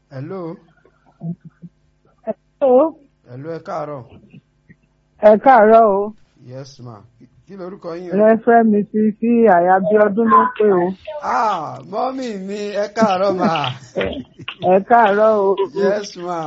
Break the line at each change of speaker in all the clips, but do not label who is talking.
hello
Hello,
hello ẹ káàárọ̀
ẹ káàárọ̀ o.
yes ma kí lorúkọ yín o.
Rẹ́fẹ́ mi ti sí àyàbíọ́dún ló pé o.
ah mọ́mì mi ẹ káàárọ̀ ma
Ẹ káàárọ̀ o.
yes ma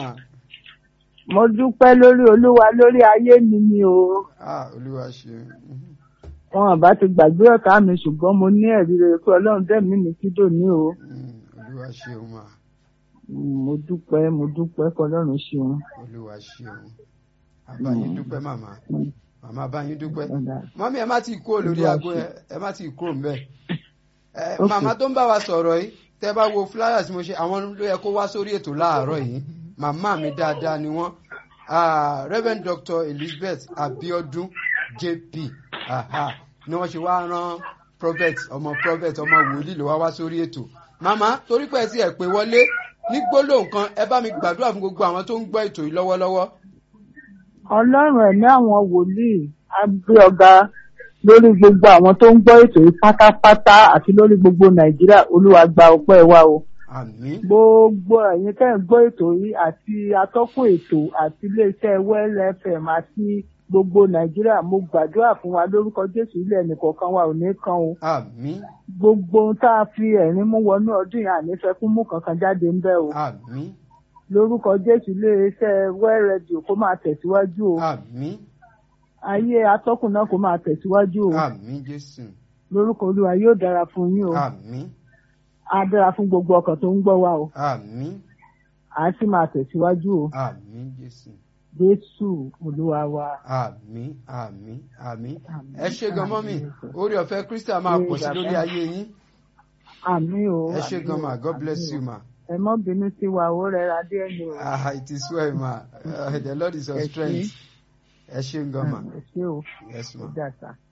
Mo dúpẹ́ lórí Olúwa lórí ayé mi ni o.
ah olúwa ṣe
Wọn àbá ti gbàgbé ọ̀tá mi ṣùgbọ́n mo ní ẹ̀rí rere pé Ọlọ́run dẹ̀mí mi kí dòní o.
olúwa ṣe o ma
Mo dúpẹ́ mo dúpẹ́ kọlọ́run ṣeun.
olúwa ṣe o àbáyín dúpẹ́ màmá màmá àbáyín dúpẹ́ mọ́mí ẹ má ti kúrò lórí aago ẹ ẹ má ti kúrò ńbẹ̀ ẹ
Ok.
màmá tó ń bá wa sọ̀rọ̀ yìí tẹ́ bá wo flyers mo ṣe àwọn ló yẹ kó wá sórí ètò láàárọ̀ yìí màmá mi dáadáa ni wọ́n Ah, Reverend Dr. Elizabeth Abiodun JP aha, ni wọ́n ṣe wá rán prophet ọmọ prophet ọmọ wòlíì ló wá wá sórí ètò màmá torí pé ẹ ti ẹ̀ pé wọlé ní gbólóhùn kan ẹ bá mi gbàdúrà fún gbogbo àwọn tó ń gbọ́ ètò yìí lọ́wọ́lọ́wọ́.
Ọlọ́run ẹ̀mí àwọn wòlíì á gbé ọ̀gá lórí gbogbo àwọn tó ń gbọ́ ètò yìí pátápátá àti lórí gbogbo Nàìjíríà Olúwa gba ọpẹ́ wa o.
àmín
gbogbo ẹ̀yin tẹ́ ń gbọ́ ètò yìí àti atọ́kùn ètò àti iléeṣẹ́ well fm àti gbogbo nàìjíríà mo gbàdúrà fún wa lórúkọ jésù ilé ẹnìkọ̀ọ̀kan wa ò ní kan o
àmín
gbogbo ohun tá a fi ẹ̀rín mú wọnú ọdún yìí ànífẹ́ fún mú kankan jáde ń bẹ́ o
àmín
lórúkọ jésù iléeṣẹ́ well radio kó máa tẹ̀síwájú o
àmín
ayé atọ́kùn náà kó máa tẹ̀síwájú o
àmín jésù
lórúkọ olúwa yóò dára fún yín o
àmín
á dára fún gbogbo ọkàn tó ń gbọ́ wa o
àmín
à á sì máa tẹ̀síwájú o
àmín jésù
jésù olúwa wa.
àmín àmín àmín
Àmín,
ẹ ṣé gan mọ́mì
àmín.
orí ọ̀fẹ́ kristi máa pọ̀ sí
Ní
lórí
bàbá.
ayé yín
àmì o
ẹ ṣé
àmì
gan
o,
ma god
àmì
bless
o.
you ma
ẹ mọ́ bínú sí wa ó rẹra díẹ̀ ni o
ah it is well ma uh, the lord is your
Ẹ ṣé.
strength ẹ ṣé gan ma
ẹ ṣé o
yes
ó
ma
dà sá.